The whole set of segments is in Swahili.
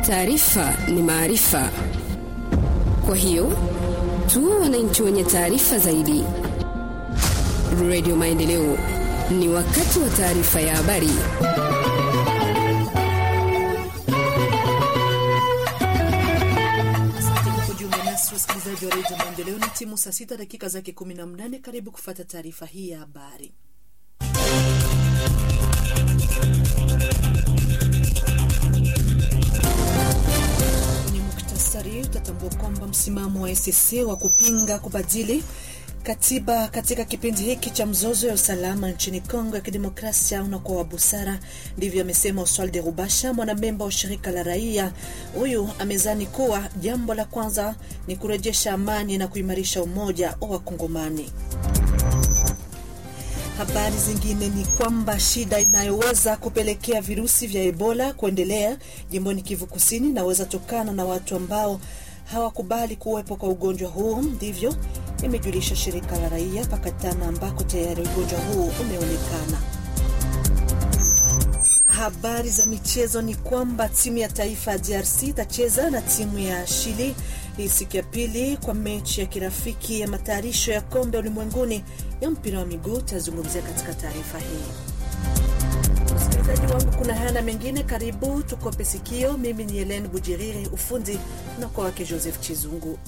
Taarifa ni maarifa, kwa hiyo tuwe wananchi wenye taarifa zaidi. Radio Maendeleo, ni wakati wa taarifa ya habari. Wasikilizaji wa redio Maendeleo, ni timu saa sita dakika zake kumi na mnane. Karibu kufata taarifa hii ya habari. Ni muktasari. Utatambua kwamba msimamo wa SSC wa kupinga kubadili katiba katika kipindi hiki cha mzozo ya usalama nchini Kongo ya Kidemokrasia unakuwa wa busara. Ndivyo amesema Oswald de Rubasha, mwanamemba wa shirika la raia. Huyu amezani kuwa jambo la kwanza ni kurejesha amani na kuimarisha umoja wa Wakongomani. Habari zingine ni kwamba shida inayoweza kupelekea virusi vya Ebola kuendelea jimboni Kivu Kusini inaweza tokana na watu ambao hawakubali kuwepo kwa ugonjwa huu. Ndivyo imejulisha shirika la raia Pakatana, ambako tayari ugonjwa huu umeonekana. Habari za michezo ni kwamba timu ya taifa ya DRC itacheza na timu ya Chili hii siku ya pili kwa mechi ya kirafiki ya matayarisho ya kombe ulimwenguni ya mpira wa miguu. Tazungumzia katika taarifa hii. Msikilizaji wangu, kuna haya na mengine, karibu tukope sikio. Mimi ni Helen Bujiriri, ufundi na kwa wake Joseph Chizungu.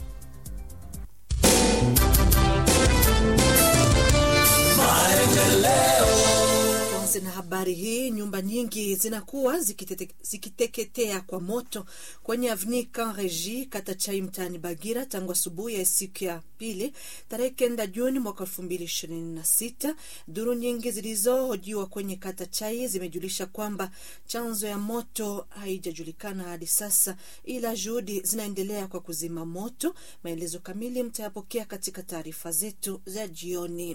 na habari hii, nyumba nyingi zinakuwa zikitete, zikiteketea kwa moto kwenye avni Kan Regi kata Chai mtaani Bagira tangu asubuhi ya siku ya pili tarehe kenda Juni mwaka elfu mbili ishirini na sita. Duru nyingi zilizohojiwa kwenye kata Chai zimejulisha kwamba chanzo ya moto haijajulikana hadi sasa, ila juhudi zinaendelea kwa kuzima moto. Maelezo kamili mtayapokea katika taarifa zetu za jioni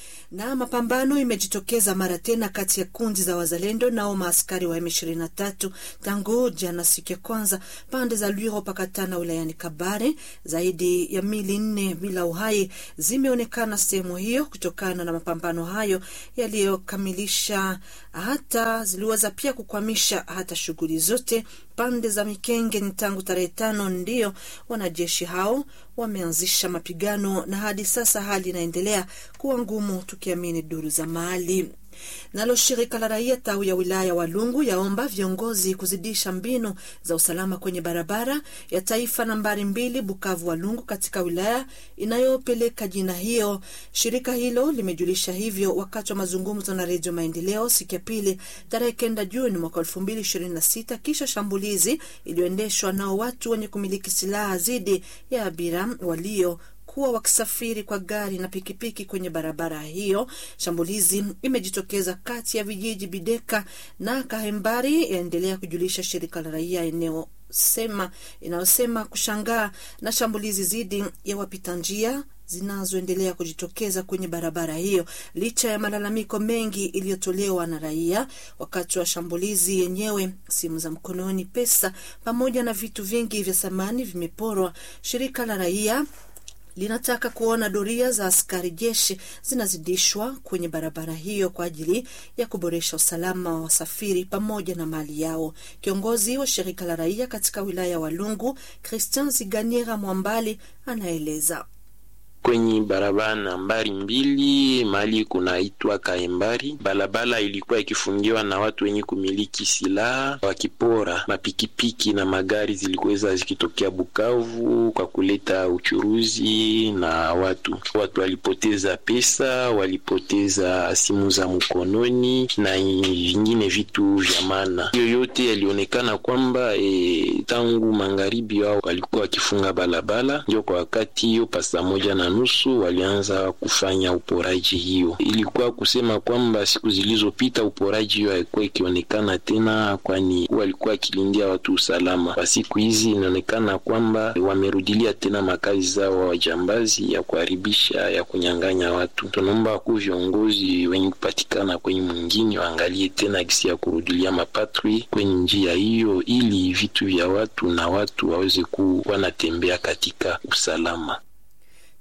na mapambano imejitokeza mara tena kati ya kundi za wazalendo nao maaskari wa M23 tangu jana siku ya kwanza pande za Lwiro Pakatana wilayani Kabare. Zaidi ya mili nne bila uhai zimeonekana sehemu hiyo kutokana na mapambano hayo yaliyokamilisha hata ziliweza pia kukwamisha hata shughuli zote pande za Mikenge. Ni tangu tarehe tano ndiyo wanajeshi hao wameanzisha mapigano na hadi sasa hali inaendelea kuwa ngumu, tukiamini duru za mahali. Nalo shirika la raia tawi ya wilaya Walungu yaomba viongozi kuzidisha mbinu za usalama kwenye barabara ya taifa nambari mbili Bukavu Walungu katika wilaya inayopeleka jina hiyo. Shirika hilo limejulisha hivyo wakati wa mazungumzo na Redio Maendeleo siku ya pili tarehe kenda Juni mwaka elfu mbili ishirini na sita kisha shambulizi iliyoendeshwa nao watu wenye kumiliki silaha dhidi ya abira walio kuwa wakisafiri kwa gari na pikipiki kwenye barabara hiyo. Shambulizi imejitokeza kati ya vijiji Bideka na Kahembari, yaendelea kujulisha shirika la raia eneo sema inayosema kushangaa na shambulizi dhidi ya wapita njia zinazoendelea kujitokeza kwenye barabara hiyo licha ya malalamiko mengi iliyotolewa na raia wakati wa shambulizi yenyewe. Simu za mkononi, pesa pamoja na vitu vingi vya samani vimeporwa. Shirika la raia linataka kuona doria za askari jeshi zinazidishwa kwenye barabara hiyo kwa ajili ya kuboresha usalama wa wasafiri pamoja na mali yao. Kiongozi wa shirika la raia katika wilaya ya Walungu, Christian Ziganiera Mwambali, anaeleza kwenye barabara nambari mbili mahali kunaitwa Kaembari, barabara ilikuwa ikifungiwa na watu wenye kumiliki silaha wakipora mapikipiki na magari zilikuweza zikitokea Bukavu kwa kuleta uchuruzi na watu. Watu walipoteza pesa, walipoteza simu za mkononi na vingine vitu vya maana. Hiyo yote yalionekana kwamba e, tangu magharibi wao walikuwa wakifunga barabara, ndio kwa wakati hiyo pasa moja na nusu walianza kufanya uporaji. Hiyo ilikuwa kusema kwamba siku zilizopita uporaji hiyo haikuwa ikionekana tena, kwani walikuwa akilindia watu usalama. Kwa siku hizi inaonekana kwamba wamerudilia tena makazi zao wa wajambazi ya kuharibisha, ya kunyang'anya watu. Tunaomba wakuu viongozi wenye kupatikana kwenye mwingine waangalie tena gisi ya kurudilia mapatri kwenye njia hiyo, ili vitu vya watu na watu waweze kuwa wanatembea katika usalama.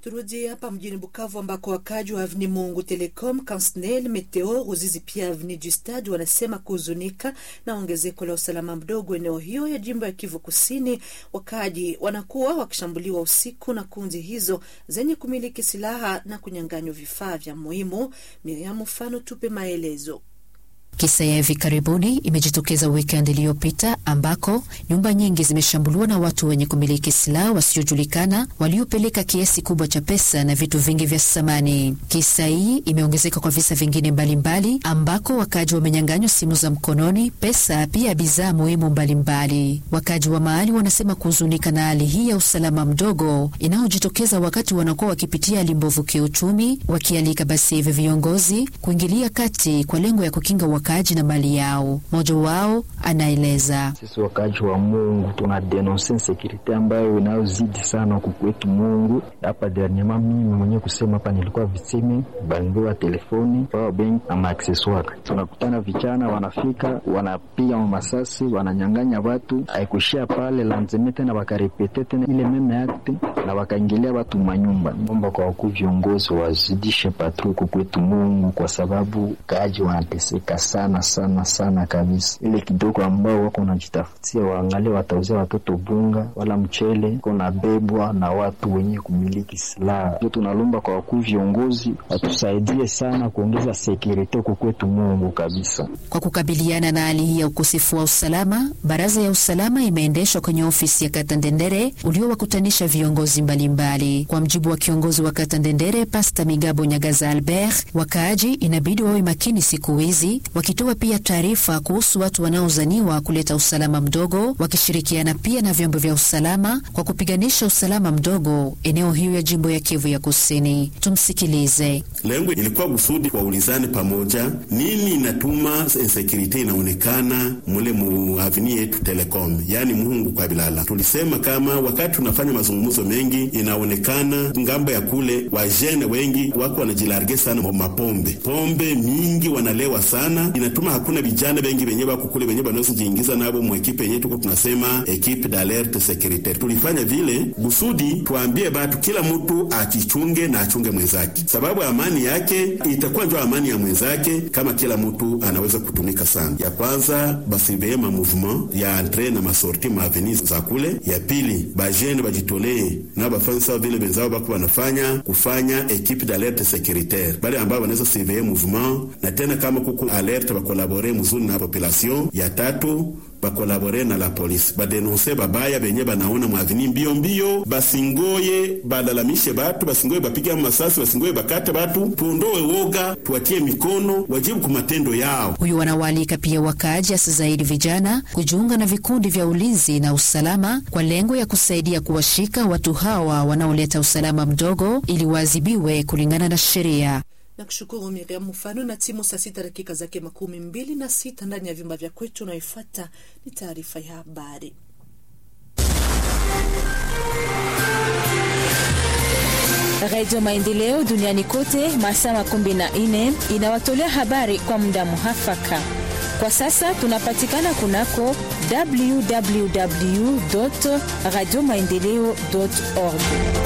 Turudi hapa mjini Bukavu ambako wakaji wa Avni Mungu Telecom, Kansnel, Meteo, Ruzizi pia Avni du Stade wanasema kuhuzunika na ongezeko la usalama mdogo eneo hiyo ya jimbo ya Kivu Kusini. Wakaji wanakuwa wakishambuliwa usiku na kundi hizo zenye kumiliki silaha na kunyang'anywa vifaa vya muhimu. Miriam Mfano tupe maelezo. Kisa ya hivi karibuni imejitokeza wikendi iliyopita ambako nyumba nyingi zimeshambuliwa na watu wenye kumiliki silaha wasiojulikana waliopeleka kiasi kubwa cha pesa na vitu vingi vya samani. Kisa hii imeongezeka kwa visa vingine mbalimbali mbali, ambako wakaji wamenyang'anywa simu za mkononi, pesa, pia bidhaa muhimu mbalimbali. Wakaji wa mahali wanasema kuhuzunika na hali hii ya usalama mdogo inayojitokeza wakati wanakuwa wakipitia hali mbovu kiuchumi, wakialika basi hivi viongozi kuingilia kati kwa lengo ya kukinga wakaaji na mali yao. Mmoja wao anaeleza: sisi wakaaji wa Mungu tuna denonse insekurite ambayo inayozidi sana huku kwetu Mungu. Hapa dernierement mimi mwenyewe kusema hapa nilikuwa vitime balingiwa telefoni power bank na maakseswari. Tunakutana vijana wanafika wanapiga masasi wananyang'anya watu, haikuishia pale lanzeme tena wakarepete tena ile meme akte na wakaingilia watu manyumba. Omba kwa wakuu viongozi wazidishe patro huku kwetu Mungu, kwa sababu kaaji wanateseka sana sana sana kabisa. Ile kidogo ambao wako wanajitafutia, waangalie watauzia watoto bunga wala mchele, kona bebwa na watu wenye kumiliki silaha. Ndio tunalomba kwa wakuu viongozi watusaidie sana kuongeza sekurite huko kwetu Mungu kabisa. Kwa kukabiliana na hali hii ya ukosefu wa usalama, baraza ya usalama imeendeshwa kwenye ofisi ya kata Ndendere uliowakutanisha viongozi mbalimbali mbali. Kwa mjibu wa kiongozi wa kata Ndendere Pasta Migabo Nyagaza Albert, wakaaji inabidi wawe makini siku hizi wakitoa pia taarifa kuhusu watu wanaozaniwa kuleta usalama mdogo, wakishirikiana pia na vyombo vya usalama kwa kupiganisha usalama mdogo eneo hiyo ya jimbo ya Kivu ya Kusini. Tumsikilize. Lengo ilikuwa kusudi waulizane pamoja, nini inatuma insekurite inaonekana mule muavini yetu Telecom, yaani Muhungu kwa Bilala. Tulisema kama wakati tunafanya mazungumzo mengi, inaonekana ngambo ya kule wajene wengi wako wanajilarge sana mapombe, pombe mingi wanalewa sana inatuma hakuna vijana wengi wenye wako kule wenye wanaweza jiingiza nabo mwekipe yenye tuko tunasema equipe d'alerte securitaire. Tulifanya vile kusudi tuambie batu kila mtu achichunge na achunge mwenzake, sababu amani yake itakuwa ndio amani ya mwenzake kama kila mtu anaweza kutumika sana. Ya kwanza basibeye ma mouvement ya entre na masorti ma avenue za kule. Ya pili bajene bajitolee na bafanye sawa vile wenzao bako wanafanya kufanya equipe d'alerte securitaire, bale ambao wanaweza surveiller mouvement na tena kama kuku alerte bakolabore muzuri na population. Ya tatu bakolabore na la polisi badenonse babaya benye banaona mwavini mbio mbio, basingoye balalamishe batu, basingoye bapiga masasi, basingoye bakate batu, tuondoe woga, tuwatie mikono, wajibu ku matendo yao. Huyu wanawaalika pia wakaaji hasa zaidi vijana kujiunga na vikundi vya ulinzi na usalama kwa lengo ya kusaidia kuwashika watu hawa wanaoleta usalama mdogo ili waadhibiwe kulingana na sheria na kushukuru Miriam Mfano na timu. Saa sita dakika zake makumi mbili na sita ndani ya vyumba vya kwetu. Unayoifata ni taarifa ya habari. Radio Maendeleo duniani kote masaa makumi na nne inawatolea habari kwa muda muhafaka. Kwa sasa tunapatikana kunako www radio maendeleo org.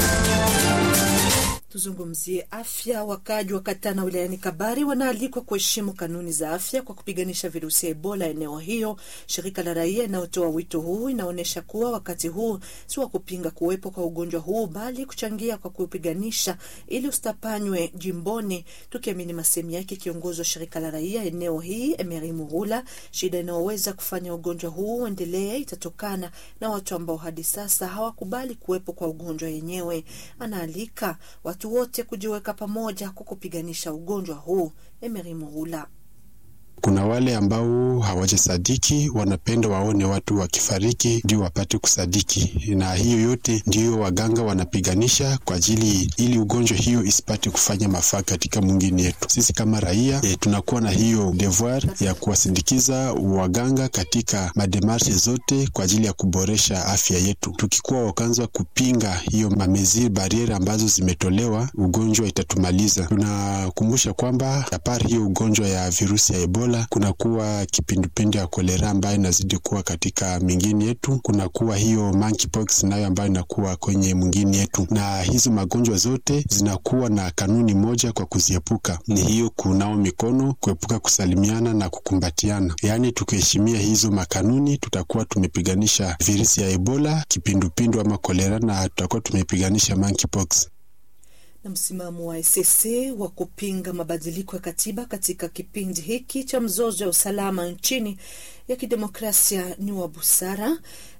Tuzungumzie afya. Wakaaji wa Katana wilayani Kabari wanaalikwa kuheshimu kanuni za afya kwa kupiganisha virusi ya Ebola eneo hiyo. Shirika la raia inayotoa wito huu inaonyesha kuwa wakati huu si wa kupinga kuwepo kwa ugonjwa huu, bali kuchangia kwa kupiganisha ili usitapanywe jimboni, tukiamini masemi yake kiongozi wa shirika la raia eneo hii Emery Murula. Shida inayoweza kufanya ugonjwa huu uendelee itatokana na watu ambao hadi sasa hawakubali kuwepo kwa ugonjwa yenyewe. Anaalika watu wote kujiweka pamoja kwa kupiganisha ugonjwa huu. Emery Murula kuna wale ambao hawajasadiki, wanapenda waone watu wakifariki ndio wapate kusadiki, na hiyo yote ndiyo waganga wanapiganisha kwa ajili ili ugonjwa hiyo isipate kufanya mafaa katika mwingine yetu. Sisi kama raia e, tunakuwa na hiyo devoir ya kuwasindikiza waganga katika mademarshe zote kwa ajili ya kuboresha afya yetu. Tukikuwa wakaanza kupinga hiyo mameziri bariere ambazo zimetolewa, ugonjwa itatumaliza. Tunakumbusha kwamba apari hiyo ugonjwa ya virusi ya Ebola Ebola, kunakuwa kipindupindu ya kolera ambayo inazidi kuwa katika mingine yetu, kunakuwa hiyo monkeypox nayo ambayo inakuwa kwenye mwingine yetu, na hizo magonjwa zote zinakuwa na kanuni moja kwa kuziepuka, ni hiyo kunao mikono, kuepuka kusalimiana na kukumbatiana. Yaani tukiheshimia hizo makanuni, tutakuwa tumepiganisha virusi ya Ebola, kipindupindu ama kolera, na tutakuwa tumepiganisha monkeypox na msimamo wa SSC wa kupinga mabadiliko ya katiba katika kipindi hiki cha mzozo wa usalama nchini ya kidemokrasia ni wa busara.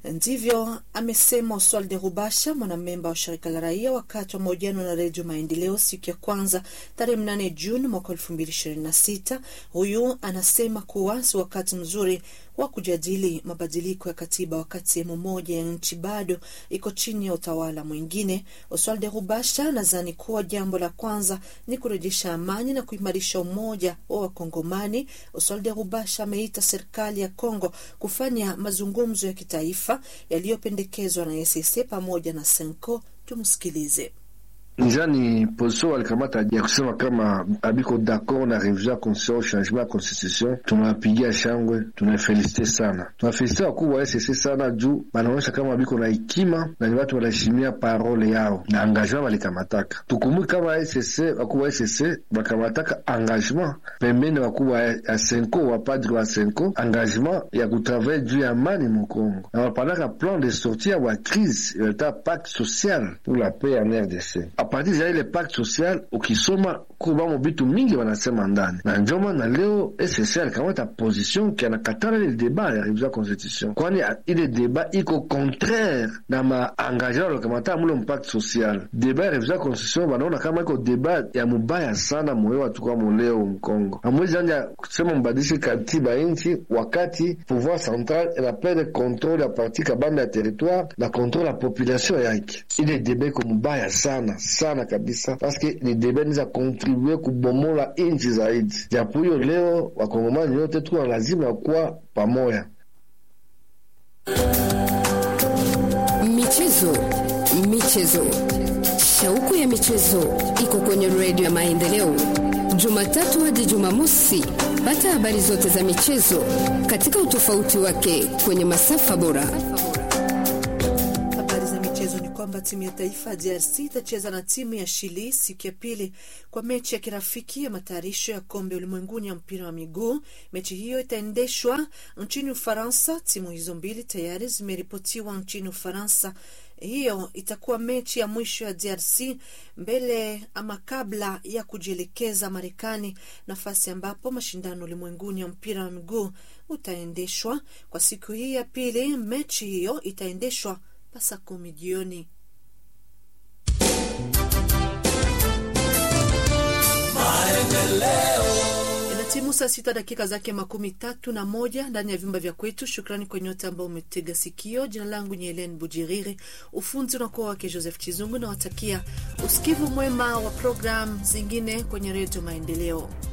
Ndivyo amesema Oswald Rubasha, mwanamemba wa shirika la raia, wakati wa mahojiano na Redio Maendeleo siku ya kwanza tarehe mnane Juni mwaka elfu mbili ishirini na sita. Huyu anasema kuwa si wakati mzuri wa kujadili mabadiliko ya katiba wakati sehemu moja ya nchi bado iko chini ya utawala mwingine. Oswald Rubasha anadhani kuwa jambo la kwanza ni kurejesha amani na kuimarisha umoja wa Wakongomani. Oswald Rubasha ameita serikali ya Kongo kufanya mazungumzo ya kitaifa yaliyopendekezwa na EAC pamoja na Senko. Tumsikilize. Nizani position walikamata ya kusema kama abiko d'accord na revision ya constitution changement ya constitution, tunawapigia shangwe, tunafelisite sana, tunafelisite wakuu wa SSC sana juu banaonyesha kama abiko na hekima na ni watu wanaheshimia parole yao na engagement walikamataka. Tukumbuki kama SSC wakuu wa SSC wakamataka engagement pembeni, wakuu wa Senko wa padri wa Senko engagement ya kutravaille juu ya amani Mukongo, na wapanaka plan de sortie wa crise ileta pacte social pour la paix en RDC partir ya ile pacte social ukisoma kubamo vitu mingi wanasema ndani na njoma na leo SSC alikamata position ki anakatala ile deba ya revision ya constitution, kwani ile deba iko contraire na maengagement walikamata mule mpacte social. Deba ya revision ya constitution wanaona kama iko deba ya mubaya sana moyo watu kwa muleo Mkongo. Amwezi anja kusema mbadilishe katiba inchi wakati pouvoir central inaperde controle ya parti kabambe ya territoire na controle ya population yake. Ile deba iko mubaya sana sana kabisa paske ni debe niza kontribue kubomola inchi zaidi. Japo hiyo leo wakongomani yote tuko lazima kuwa pamoja. Michezo, michezo, shauku ya michezo iko kwenye redio ya Maendeleo, Jumatatu hadi Jumamosi. Pata habari zote za michezo katika utofauti wake kwenye masafa bora kwamba timu ya taifa ya DRC itacheza na timu ya Chili siku ya pili kwa mechi ya kirafiki ya matayarisho ya kombe ulimwenguni ya mpira wa miguu. Mechi hiyo itaendeshwa nchini Ufaransa. Timu hizo mbili tayari zimeripotiwa nchini Ufaransa. Hiyo itakuwa mechi ya mwisho ya DRC mbele ama kabla ya kujielekeza Marekani, nafasi ambapo mashindano ulimwenguni ya mpira wa miguu utaendeshwa. Kwa siku hii ya pili, mechi hiyo itaendeshwa pasa kumi jioni. Inatimu saa sita dakika zake makumi tatu na moja ndani ya vyumba vya kwetu. Shukrani kwa nyote ambao umetega sikio. Jina langu ni Helen Bujiriri, ufunzi unakuwa wake Joseph Chizungu. Nawatakia usikivu mwema wa programu zingine kwenye Redio Maendeleo.